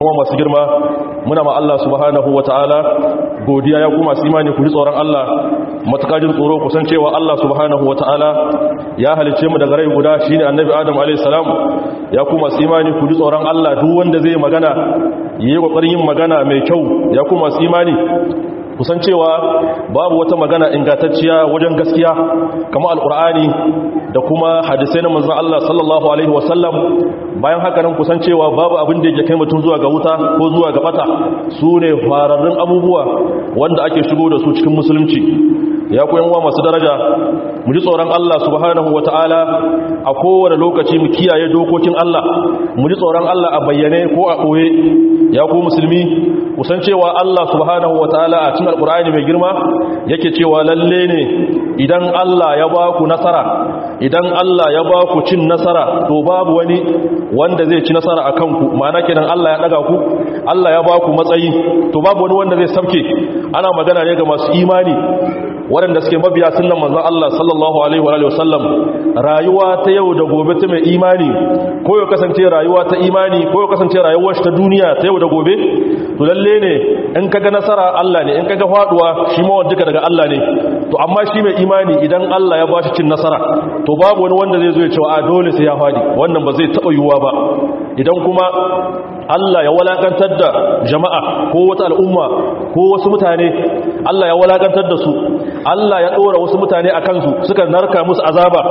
kuma masu girma muna ma Allah subhanahu wata'ala godiya ya kuma su imani ku ji tsoron Allah matakajin tsoro ku san cewa Allah subhanahu wata'ala ya halice mu daga rai guda shine annabi Adam alayhi salam ya kuma su imani ku ji tsoron Allah duk wanda zai magana yayi kokarin yin magana mai kyau ya kuma su imani kusan cewa babu wata magana ingantacciya wajen gaskiya kamar alkur'ani da kuma hadisai na manzon Allah sallallahu alaihi wasallam bayan haka nan kusan cewa babu abin da yake kai mutum zuwa ga wuta ko zuwa ga bata su ne fararrun abubuwa wanda ake shigo da su cikin musulunci ya ku yanwa masu daraja mu ji tsoron Allah subhanahu wataala a kowane lokaci mu kiyaye dokokin Allah mu ji tsoron Allah a bayyane ko a ɓoye ya ku musulmi kusan cewa Allah subhanahu wataala a cikin alkur'ani mai girma yake cewa lalle ne idan Allah ya ba ku nasara idan Allah ya ba ku cin nasara to babu wani wanda zai ci nasara a kanku ma'ana kenan Allah ya daga ku Allah ya ba ku matsayi to babu wani wanda zai sabke ana magana ne ga masu imani waɗanda suke mabiya sunan manzon Allah sallallahu alaihi wa sallam rayuwa ta yau da gobe ta mai imani ko ya kasance rayuwa ta imani ko ya kasance rayuwar ta duniya ta yau da gobe to lalle ne in kaga nasara Allah ne in kaga faduwa shi ma wanda daga Allah ne to amma shi mai imani idan Allah ya bashi cin nasara to babu wani wanda zai zo ya ce a dole sai ya fadi wannan ba zai taba yiwuwa ba idan kuma Allah ya walakantar da jama'a ko wata al'umma ko wasu mutane Allah ya walakantar da su Allah ya ɗora wasu mutane a kansu suka narka musu azaba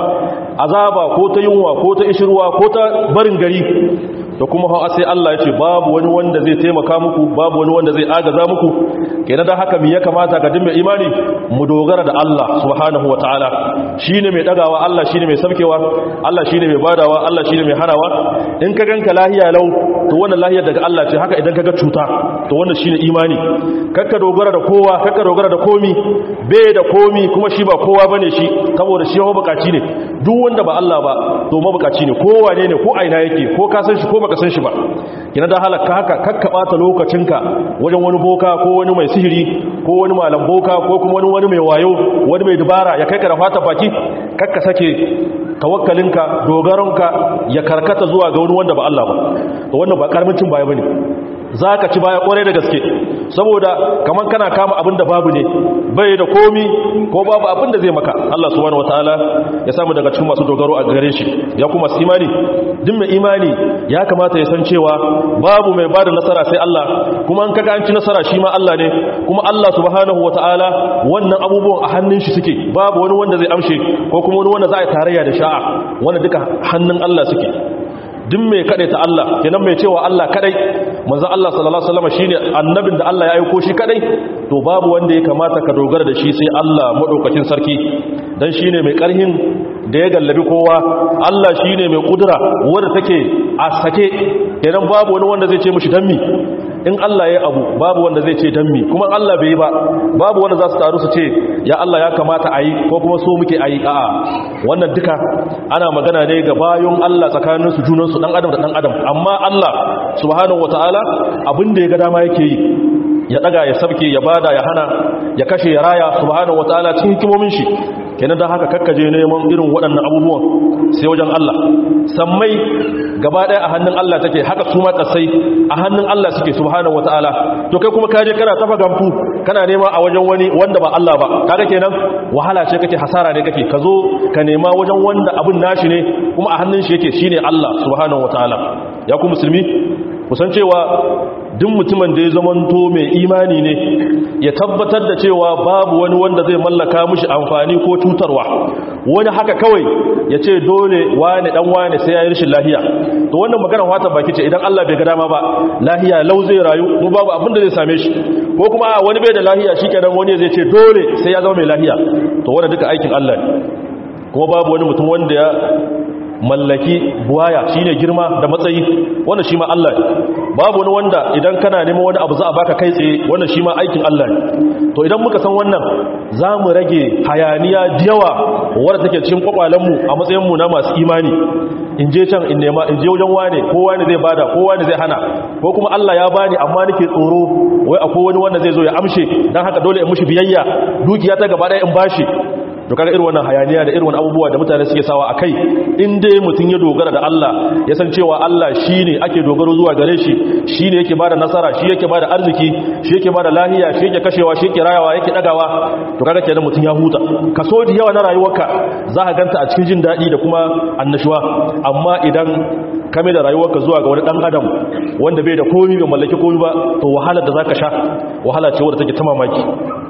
azaba ko ta yunwa ko ta ishirwa ko ta barin gari da kuma hawa sai Allah ya ce babu wani wanda zai taimaka muku babu wani wanda zai agaza muku kenan da haka me ya kamata ga dimbe imani mu dogara da Allah subhanahu wataala shine mai dagawa Allah shine mai sabkewa Allah shine mai badawa Allah shine mai hanawa in ka ganka lahiya lau to wannan lahiyar daga Allah ce haka idan kaga cuta to wannan shine imani kakka dogara da kowa kakka dogara da komi bai da komi kuma shi ba kowa bane shi saboda shi yawa bukaci ne duk wanda ba Allah ba to mabukaci ne kowa ne ne ko aina yake ko ka san shi ko baka san shi ba kina da halaka haka kakka bata lokacinka wajen wani boka ko wani mai sihiri ko wani malam boka ko kuma wani wani mai wayo wani mai dubara ya kai ka da fata baki kakka sake tawakkalinka dogaronka ya karkata zuwa ga wani wanda ba Allah ba to wannan ba karamin cin baya bane zaka ci baya kwarai da gaske saboda kaman kana kama abin da babu ne bai da komi ko babu abin da zai maka Allah subhanahu wataala ya samu daga cikin masu dogaro a gare shi ya kuma su imani duk mai imani ya kamata ya san cewa babu mai bada nasara sai Allah kuma an kaga an ci nasara shi ma Allah ne kuma Allah subhanahu wataala wannan abubuwan a hannun shi suke babu wani wanda zai amshe ko kuma wani wanda za a yi tarayya da sha'a wanda duka hannun Allah suke duk mai kadai ta Allah kenan mai cewa Allah kadai manzo Allah sallallahu alaihi wasallam shine annabin da Allah ya aika shi kadai to babu wanda ya kamata ka dogara da shi sai Allah madaukakin sarki dan shine mai karhin da ya gallabi kowa Allah shine mai kudura wanda take a sake kenan babu wani wanda zai ce mishi dan mi in Allah ya abu babu wanda zai ce dan mi kuma Allah bai yi ba babu wanda za su taru su ce ya Allah ya kamata a yi ko kuma so muke a yi a'a wannan duka ana magana ne ga bayon Allah tsakanin su junansu dan adam da dan adam amma Allah subhanahu wataala abin da ya ga dama yake yi ya daga ya sabke ya bada ya hana ya kashe ya raya subhanahu wataala cikin hikimomin shi kenan dan haka kakkaje neman irin waɗannan abubuwan sai wajen Allah sammai gaba ɗaya a hannun Allah take haka su ma kasai a hannun Allah suke subhanahu wataala to kai kuma kaje kana tafa gamfu kana nema a wajen wani wanda ba Allah ba kaga kenan wahala ce kake hasara ne kake ka zo ka nema wajen wanda abun nashi ne kuma a hannun shi yake shine Allah subhanahu wataala ya ku musulmi kusan cewa duk mutumin da ya zamanto mai imani ne ya tabbatar da cewa babu wani wanda zai mallaka mishi amfani ko cutarwa wani haka kawai ya ce dole wani dan wani sai ya yi rashin lahiya to wannan magana wata baki ce idan Allah bai ga dama ba lahiya lau zai rayu kuma babu abin da zai same shi ko kuma wani bai da lahiya shikenan wani zai ce dole sai ya zama mai lahiya to wannan duka aikin Allah ne kuma babu wani mutum wanda ya mallaki buwaya shine girma da matsayi wannan shi ma Allah ne babu wani wanda idan kana neman wani abu za a baka kai tsaye wannan shi ma aikin Allah ne to idan muka san wannan za mu rage hayaniya yawa wadda take cikin kwakwalenmu a matsayinmu na masu imani in je can in nema in je wajen wane ko wane zai bada ko wane zai hana ko kuma Allah ya bani amma nake tsoro wai akwai wani wanda zai zo ya amshe dan haka dole in mushi biyayya dukiya ta gaba ɗaya in bashi to kaga irin wannan hayaniya da irin wannan abubuwa da mutane suke sawa akai in dai mutun ya dogara da Allah ya san cewa Allah shine ake dogaro zuwa gare shi shine yake bada nasara shi yake bada arziki shi yake bada lahiya shi yake kashewa shi yake rayawa yake dagawa to kaga kenan mutun ya huta kaso da yawa na rayuwarka za ka ganta a cikin jin dadi da kuma annashuwa amma idan kame da rayuwarka zuwa ga wani dan adam wanda bai da komi bai mallaki komi ba to wahalar da zaka sha wahala ce wadda take ta mamaki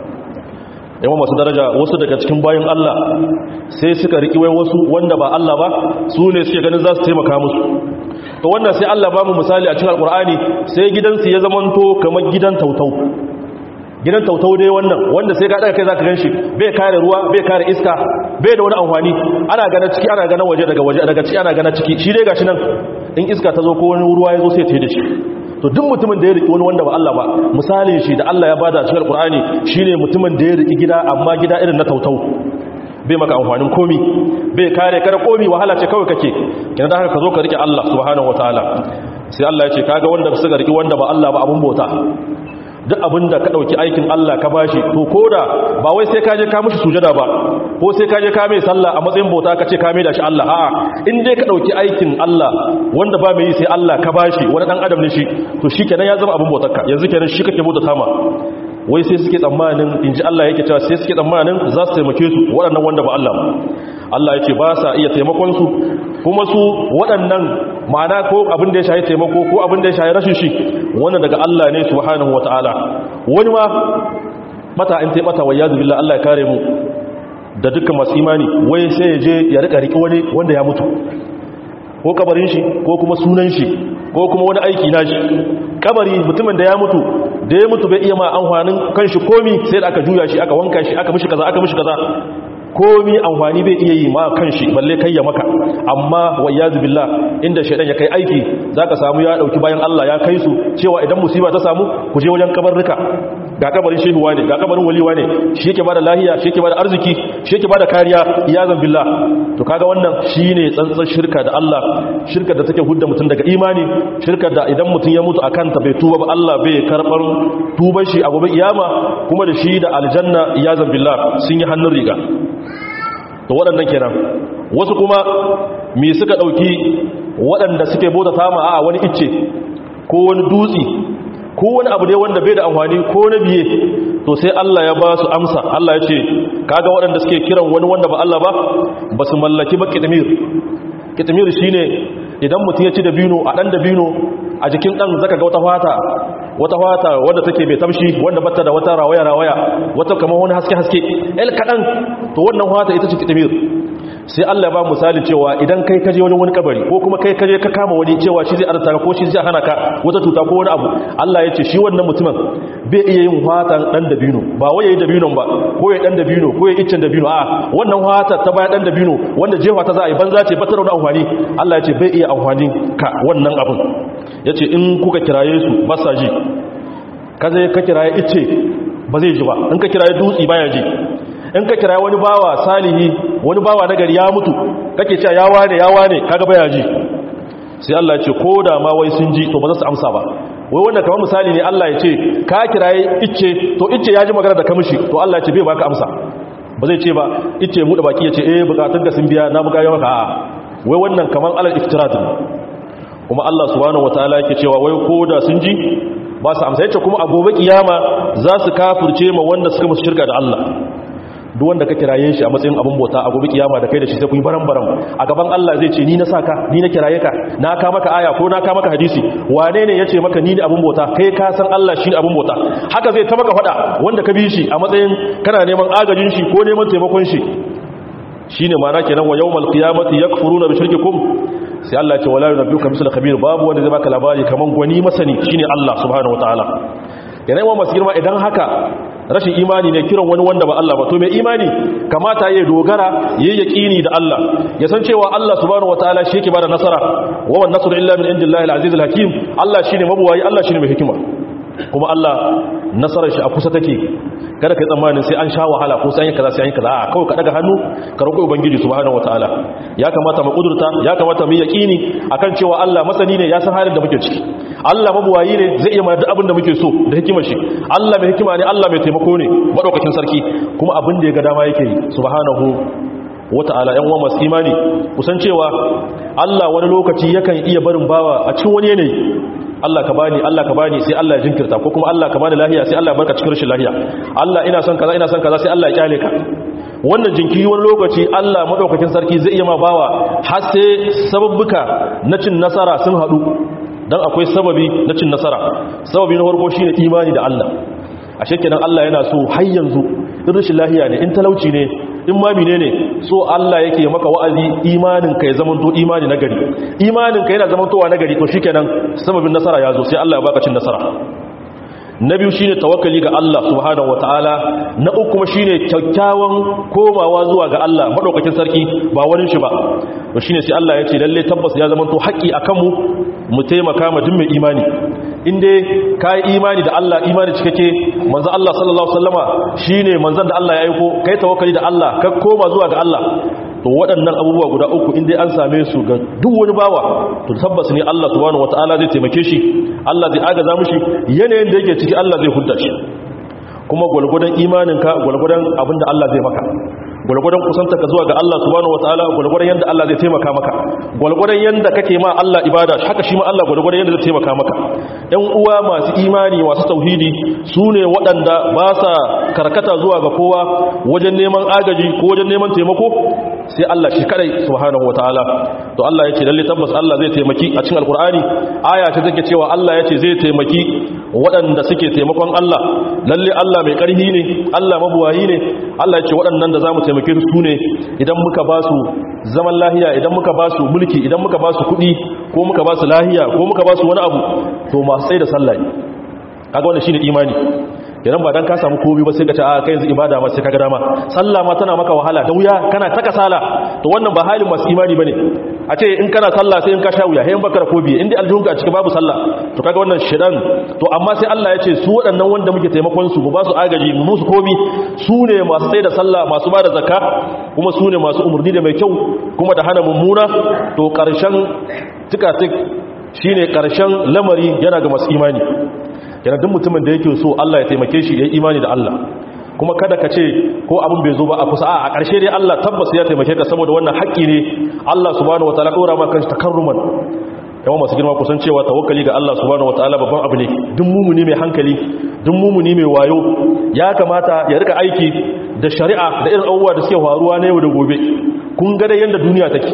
yawan masu daraja wasu daga cikin bayan Allah sai suka riki wai wasu wanda ba Allah ba su ne suke ganin za su taimaka musu to wannan sai Allah ba mu misali a cikin alkur'ani sai gidansu ya zamanto kamar gidan tautau gidan tautau dai wannan wanda sai ka daga kai zaka ganshi bai kare ruwa bai kare iska bai da wani amfani ana gana ciki ana gana waje daga waje daga ciki ana gana ciki shi dai gashi nan in iska ta zo ko wani ruwa ya zo sai ta yi da shi to duk mutumin da ya riki wani wanda ba Allah ba misalin shi da Allah ya bada cikin alkur'ani shine mutumin da ya riki gida amma gida irin na tautau bai maka amfanin komi bai kare kare komi wahala ce kawai kake kina da haka ka zo ka rike Allah subhanahu wataala sai Allah ya ce kaga wanda suka riki wanda ba Allah ba abun bota duk abinda ka dauki aikin Allah ka bashi to koda ba wai sai ka je ka mishi sujada ba ko sai ka je ka mai sallah a matsayin bauta ka ce ka mai da shi Allah a'a in dai ka dauki aikin Allah wanda ba mai yi sai Allah ka bashi wani dan adam ne shi to shikenan ya zama abin bautarka yanzu kenan shi kake bauta sama wai sai suke tsammanin inji Allah yake cewa sai suke tsammanin za su taimake su waɗannan wanda ba Allah ba Allah ya ce ba sa iya taimakon su kuma su waɗannan ma'ana ko abin da ya shahi taimako ko abin da ya shahi rashin shi wannan daga Allah ne subhanahu wataala wani ma mata in tai mata wayyadu billah Allah ya kare mu da dukkan masu imani wai sai ya je ya rika riki wani wanda ya mutu ko kabarin shi ko kuma sunan shi ko kuma wani aiki na shi kabari mutumin da ya mutu da ya mutu bai iya ma amfanin kanshi komi sai da aka juya shi aka wanka shi aka mishi kaza aka mishi kaza komi amfani bai iya yi ma kanshi balle kai ya maka amma wayyazu billah inda shaidan ya kai aiki zaka samu ya dauki bayan Allah ya kai su cewa idan musiba ta samu ku je wajen kabarruka ga kabarin shehuwa ne ga kabarin waliwa ne shi yake bada lahiya shi yake bada arziki shi yake bada kariya iyazan billah to kaga wannan shine tsantsan shirka da Allah shirka da take hudda mutum daga imani shirka da idan mutum ya mutu akan ta bai tuba ba Allah bai karbar tuban shi a gobe kiyama kuma da shi da aljanna iyazan billah sun yi hannun riga to waɗannan kenan wasu kuma me suka ɗauki waɗanda suke bauta sama a wani icce ko wani dutsi ko wani abu ne wanda bai da amfani ko na biye to sai Allah ya ba su amsa Allah ya ce kaga waɗanda suke kiran wani wanda ba Allah ba ba su mallaki ba kitmir kitmir shine idan mutum ya ci da bino a ɗan da bino a jikin ɗan zaka ga wata fata wata fata wadda take mai tamshi wanda bata da wata rawaya rawaya wata kamar wani haske haske el kadan to wannan fata ita ce kitabir sai Allah ya ba misali cewa idan kai kaje wani wani kabari ko kuma kai kaje ka kama wani cewa shi zai arta ko shi zai hana ka wata tuta ko wani abu Allah ya ce shi wannan mutumin bai iya yin fatan dan dabino ba wai yayi dabinon ba ko yayi dan dabino ko yayi iccen dabino a wannan fata ta baya dan dabino wanda jefa ta za a yi banza ce ba ta da amfani Allah ya ce bai iya amfani ka wannan abun yace in kuka kiraye su ba sa ji ka zai ka kiraye icce ba zai ji ba in ka kiraye dutsi baya ji in ka kiraye wani bawa salihi wani bawa nagari ya mutu kake cewa ya wane ya wane kaga baya ji sai Allah ya ce ko da ma wai sun ji to ba za su amsa ba wai wannan kamar misali ne Allah ya ce ka kiraye icce to icce ya ji magana da kamishi to Allah ya ce bai baka amsa ba zai ce ba icce mu da baki ya ce eh bukatun ka sun biya na buga yawa ka wai wannan kamar alal iftirat kuma Allah subhanahu wataala yake cewa wai ko da sun ji ba su amsa yace kuma a gobe kiyama za su kafirce ma wanda suka musu shirka da Allah duk wanda ka kiraye shi a matsayin abin bauta a gobe kiyama da kai da shi sai kun yi baran-baran a gaban Allah zai ce ni na saka ni na kiraye ka na ka maka aya ko na ka maka hadisi wane ne yace maka ni ne abin bauta kai ka san Allah shi ne abin bauta haka zai ta maka fada wanda ka bi shi a matsayin kana neman agajin shi ko neman taimakon shi shine ma'ana kenan wa yawmal qiyamati yakfuruna bi shirkikum sai Allah ya ce wala yunabbiuka misal khabir babu wanda zai baka labari kaman gwani masani shine Allah subhanahu wataala yana yawan masu girma idan haka rashin imani ne kiran wani wanda ba Allah ba to mai imani kamata ya dogara yayi yaqini da Allah ya san cewa Allah subhanahu wataala shi yake bada nasara wa wan nasru illa min indillahi al-aziz al-hakim Allah shine mabuwayi Allah shine mai hikima kuma Allah nasarar shi a kusa take kada kai tsammanin sai an sha wahala ko sai an yi kaza sai an yi kaza a kawai ka daga hannu ka roƙi ubangiji subhanahu wataala ya kamata mu kudurta ya kamata mu yaqini akan cewa Allah masani ne ya san halin da muke ciki Allah mabuwayi ne zai iya mana duk abin da muke so da hikimar shi Allah mai hikima ne Allah mai taimako ne madaukakin sarki kuma abin da ya ga dama yake yi subhanahu wata'ala yan uwa masu imani kusan cewa Allah wani lokaci yakan iya barin bawa a cikin wani yanayi Allah ka bani Allah ka bani sai Allah ya jinkirta ko kuma Allah ka bani lahiya sai Allah ya barka cikin rashin lahiya Allah ina son kaza ina son kaza sai Allah ya kyale ka wannan jinkiri wani lokaci Allah madaukakin sarki zai iya ma bawa har sai sababbuka na cin nasara sun hadu dan akwai sababi na cin nasara sababi na farko shine imani da Allah ashe kenan Allah yana so har yanzu in rashin lahiya ne in talauci ne in ma ne so Allah yake maka wa'azi imanin ka ya zamanto imani na gari imanin ka yana zamantowa na gari to shikenan sababin nasara ya zo sai Allah ya baka cin nasara na biyu shine tawakkali ga Allah subhanahu wataala na uku kuma shine kyakkyawan komawa zuwa ga Allah madaukakin sarki ba wani shi ba to shine sai Allah ya ce lalle tabbas ya zamanto haƙi akan mu mu taimaka ma duk mai imani in dai kai imani da Allah imani cikakke manzo Allah sallallahu alaihi wasallama shine manzon da Allah ya aiko kai tawakkali da Allah ka koma zuwa ga Allah to waɗannan abubuwa guda uku in dai an same su ga duk wani bawa to tabbas ne Allah subhanahu wataala zai taimake shi Allah zai agaza mishi yanayin da yake ciki Allah zai hudda shi kuma gwalgwadon imaninka gwalgwadon abinda Allah zai maka gwalgwadon kusanta ka zuwa ga Allah subhanahu wataala gwalgwadon yanda Allah zai taimaka maka gwalgwadon yanda kake ma Allah ibada haka shi ma Allah gwalgwadon yanda zai taimaka maka ɗan uwa masu imani masu tauhidi su ne waɗanda ba sa karkata zuwa ga kowa wajen neman agaji ko wajen neman taimako sai Allah shi kadai subhanahu wataala to Allah yace lalle tabbas Allah zai taimaki a cikin alqur'ani aya ce take cewa Allah yace zai taimaki waɗanda suke taimakon Allah lalle Allah mai ƙarfi ne Allah mabuwayi ne Allah yace waɗannan da zamu taimake su ne idan muka ba su zaman lahiya idan muka ba su mulki idan muka ba su kuɗi ko muka ba su lahiya ko muka ba su wani abu to masu tsaye da sallah kaga wannan shine imani idan ba dan ka samu komai ba sai ka ce a kai yanzu ibada ma sai ka ga dama sallah ma tana maka wahala da wuya kana ta kasala to wannan ba halin masu imani bane a ce in kana sallah sai in ka sha wuya sai in baka rakobi in dai aljihunka a cikin babu sallah to kaga wannan shedan to amma sai Allah ya ce su waɗannan wanda muke taimakon su mu ba su agaji mu musu komi su ne masu tsaye da sallah masu ba da zakka kuma su ne masu umurni da mai kyau kuma da hana mummuna to karshen tikatik shine karshen lamari yana ga masu imani yana duk mutumin da yake so Allah ya taimake shi ya yi imani da Allah kuma kada ka ce ko abin bai zo ba a kusa a ƙarshe dai Allah tabbas ya taimake ka saboda wannan haƙƙi ne Allah subhanahu wataala ɗora ma kanshi takarruman yawan masu girma kusan cewa tawakkali ga Allah subhanahu wataala babban abu ne duk mumuni mai hankali duk mumuni mai wayo ya kamata ya rika aiki da shari'a da irin abubuwa da suke faruwa na yau da gobe kun ga dai yanda duniya take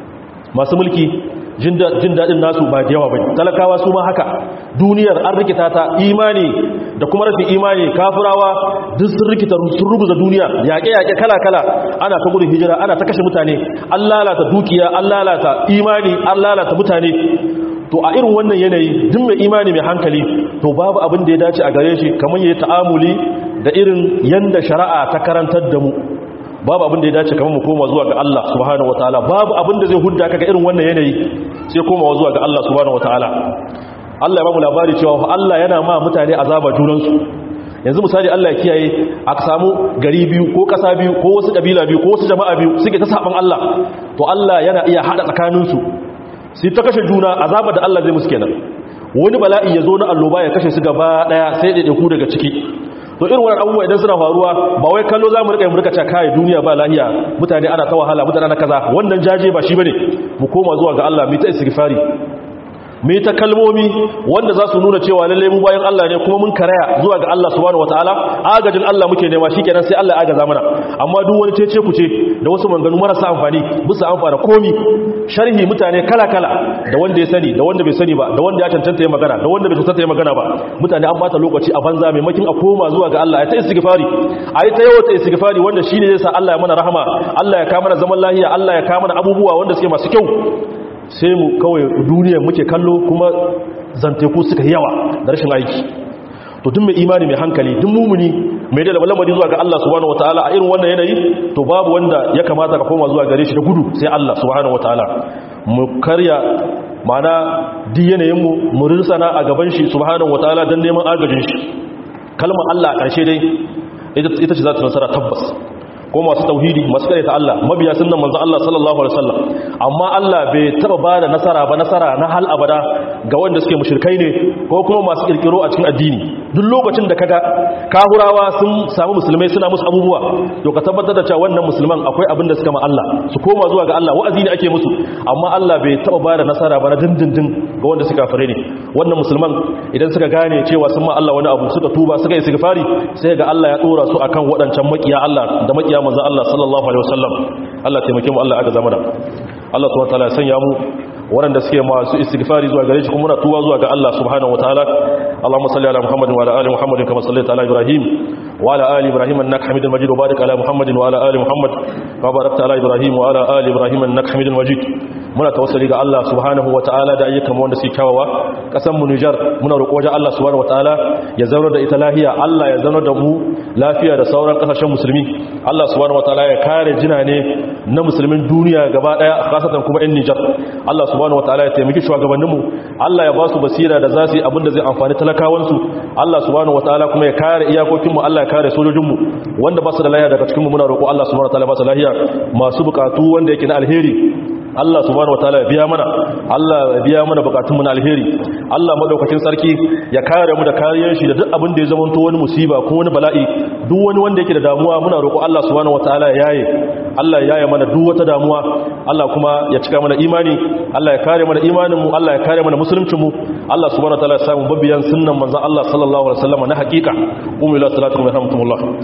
masu mulki jin daɗin nasu ba da yawa ba talakawa su ma haka duniyar an rikita ta imani da kuma rashin imani kafirawa duk sun rikita sun ruguza duniya yaƙe-yaƙe kala-kala ana ta gudun hijira ana ta kashe mutane an lalata dukiya an lalata imani an lalata mutane to a irin wannan yanayi duk mai imani mai hankali to babu abin da ya dace a gare shi kamar yayi ta'amuli da irin yanda shari'a ta karantar da mu babu abin da ya dace kamar mu koma zuwa ga Allah subhanahu wataala babu abin da zai hudda kaga irin wannan yanayi sai komawa zuwa ga Allah subhanahu wataala Allah ya ba mu labari cewa Allah yana ma mutane azaba junansu yanzu misali Allah ya kiyaye a samu gari biyu ko kasa biyu ko wasu kabila biyu ko wasu jama'a biyu suke ta saban Allah to Allah yana iya hada tsakaninsu sai ta kashe juna azaba da Allah zai musu kenan wani bala'i ya zo na alloba ya kashe su gaba daya sai da ku daga ciki to irin wannan abubuwa idan suna faruwa ba wai kallo za mu rika mu rika cewa kai duniya ba lahiya mutane ana ta wahala mutane ana kaza wannan jaje ba shi bane mu koma zuwa ga Allah mu ta istighfari mu ta kalmomi wanda za su nuna cewa lalle mu bayan Allah ne kuma mun karaya zuwa ga Allah subhanahu wataala agajin Allah muke nema shikenan sai Allah ya agaza mana amma duk wani cece kuce da wasu manganu marasa amfani bisa amfana komi sharhi mutane kala kala da wanda ya sani da wanda bai sani ba da wanda ya cancanta ya magana da wanda bai cancanta ya magana ba mutane an bata lokaci a banza maimakin a koma zuwa ga Allah ya ta istighfari ayi ta yawa ta istighfari wanda shine zai sa Allah ya mana rahama Allah ya kama mana zaman lafiya Allah ya kama mana abubuwa wanda suke masu kyau sai mu kawai duniya muke kallo kuma zanteku suka yawa da rashin aiki to duk mai imani mai hankali duk mumuni mai da lamari zuwa ga Allah subhanahu wataala a irin wannan yanayi to babu wanda ya kamata ka koma zuwa gare shi da gudu sai Allah subhanahu wataala mu karya mana duk yanayin mu mu rirsana a gaban shi subhanahu wataala dan neman agajin shi kalmar Allah a ƙarshe dai ita ce za ta nasara tabbas ko masu tauhidi masu kare ta Allah mabiya sunnan manzon Allah sallallahu alaihi wasallam amma Allah bai taba ba da nasara ba nasara na hal abada ga wanda suke mushrikai ne ko kuma masu kirkiro a cikin addini duk lokacin da kaga kahurawa sun samu musulmai suna musu abubuwa to ka tabbatar da cewa wannan musulman akwai abin da suka ma Allah su koma zuwa ga Allah wa'azi ne ake musu amma Allah bai taba ba da nasara ba na dindindin ga wanda suka fare ne wannan musulman idan suka gane cewa sun ma Allah wani abu suka tuba suka yi istighfari sai ga Allah ya dora su akan waɗancan makiya Allah da makiya manzo Allah sallallahu alaihi wasallam Allah taimake mu Allah aka zama da Allah subhanahu wataala ya sanya mu waɗanda suke masu istighfari zuwa gare shi kuma muna tuwa zuwa ga Allah subhanahu wataala Allahumma salli ala Muhammadin wa ala ali Muhammadin kama sallaita ala Ibrahim wa ala ali Ibrahim innaka Hamidul Majid wa barik ala Muhammadin wa ala ali Muhammad kama barakta ala Ibrahim wa ala ali Ibrahim innaka Hamidul Majid muna tawassuli ga Allah subhanahu wataala da ayyukan wanda suke kyawawa kasan mu Niger muna roƙo wajen Allah subhanahu wataala ya zauna da ita lafiya Allah ya zauna da mu lafiya da sauran kasashen musulmi Allah subhanahu wataala ya kare jinane na musulmin duniya gaba daya kasatan kuma yan Niger Allah subhanahu wataala ya taimaki shugabanninmu Allah ya ba su basira da zasu yi abinda zai amfani talakawansu Allah subhanahu wataala kuma ya kare iyakokinmu Allah ya kare sojojinmu wanda ba su da lafiya daga cikinmu muna roƙo Allah subhanahu wataala ba su lafiya masu bukatu wanda yake na alheri Allah subhanahu wataala ya biya mana Allah ya biya mana bukatun mu na alheri Allah madaukakin sarki ya kare mu da kariyar shi da duk abin da ya zama to wani musiba ko wani bala'i duk wani wanda yake da damuwa muna roƙo Allah subhanahu wataala ya yaye Allah ya yaye mana duk wata damuwa Allah kuma ya cika mana imani Allah ya kare mana imanin mu Allah ya kare mana musuluncin mu Allah subhanahu wataala ya samu babbiyan sunnan manzon Allah sallallahu alaihi wasallam na hakika umu ila salatu wa rahmatullah